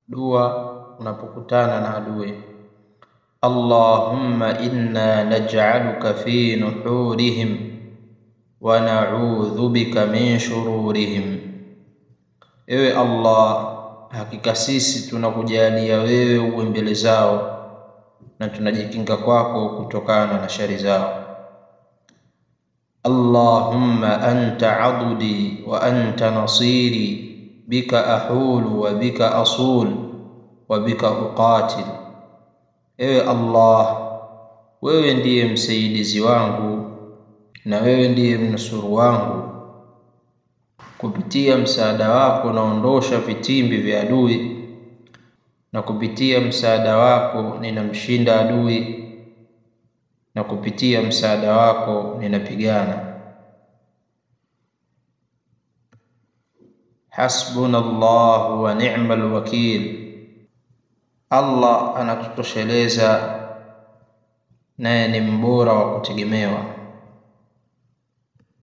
dua unapokutana na adui. Allahumma inna naj'aluka fi nuhurihim wa na'udhu bika min shururihim, ewe Allah, hakika sisi tunakujalia wewe uwe mbele zao na tunajikinga kwako kutokana na shari zao. Allahumma anta adudi wa anta nasiri bika ahulu wa bika asul wa bika uqatil, ewe Allah, wewe ndiye msaidizi wangu na wewe ndiye mnusuru wangu. Kupitia msaada wako naondosha vitimbi vya adui, na kupitia msaada wako ninamshinda adui, na kupitia msaada wako ninapigana. Hasbuna Allahu wa ni'mal wakil, Allah anatutosheleza naye ni mbora wa kutegemewa.